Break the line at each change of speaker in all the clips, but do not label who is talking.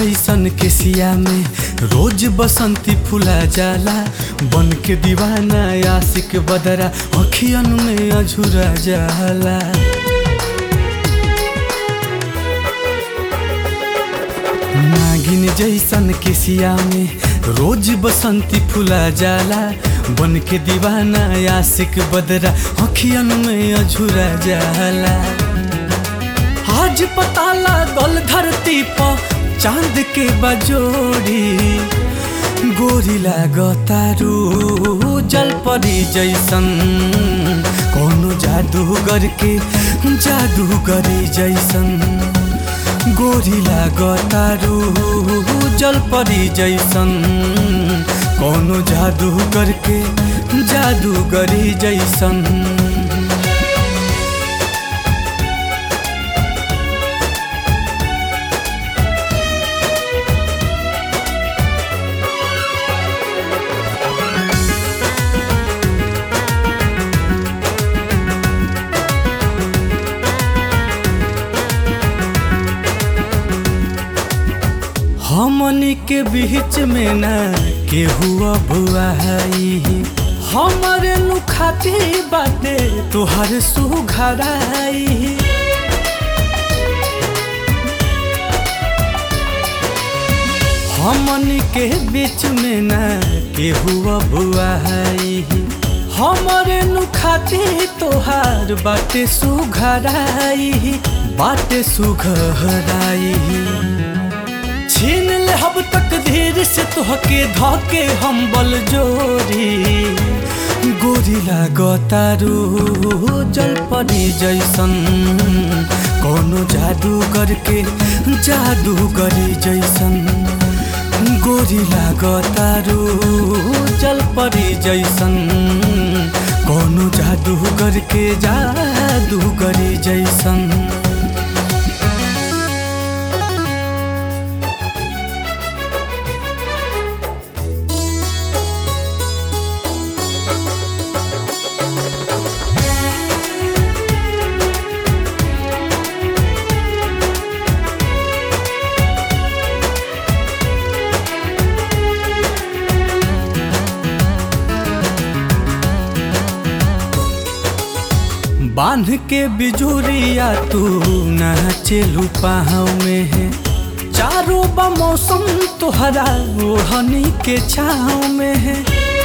जैसन केसिया में रोज बसंती फुला जाला बन के दीवाना आशिक बदरा अखियन में अझुरा जाला नागिन जैसन केसिया में रोज बसंती फुला जाला बन के दीवाना आशिक बदरा अखियन में अझुरा जाला आज पता लागल धरती पर चांद के बजोड़ी गोरी लागतारू जल परी जैसन कोनो जादूगर के जादूगरी जैसन गोरी लागतारू जल परी जैसन कोनो जादूगर के जादूगरी जैसन हमनी के बीच में ना केहू अबुआई हमरे नु खाती बाटे तोहर सुघराई हमनी के बीच में ना केहू अबुआई हमरे नु खाती तोहार बाटे सुघराई बाटे सुघराई छीन ले हब तक धीर से तोहके धके हम बल जोरी गोरी लागतारू जल परी जैसन कोनो जादू करके जादू करी जैसन गोरी लागतारू जल परी जैसन कोनो जादू करके जादू करी जैसन बांध के बिजुरिया तू नाचेलू पाँव में है चारों बा मौसम तोहरा ओढ़नी के छाँव में है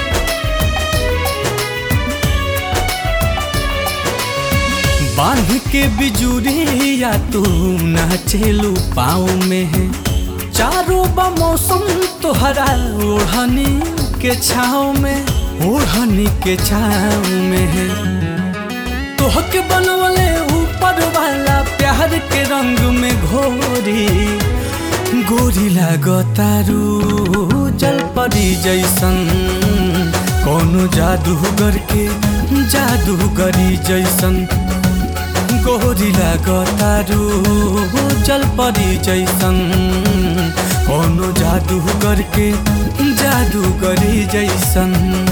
बांध के बिजुरिया तू नाचेलू पाँव में है चारों बा मौसम तोहरा ओढ़नी के छाँव में ओढ़नी के छाँव में है तोहके बनवले ऊपर वाला प्यार के रंग में घोरी गोरी लागतारू जल परी जैसन कोनो जादूगर के जादूगरी जैसन गोरी लागतारू जल परी जैसन कोनो जादूगर के जादूगरी जैसन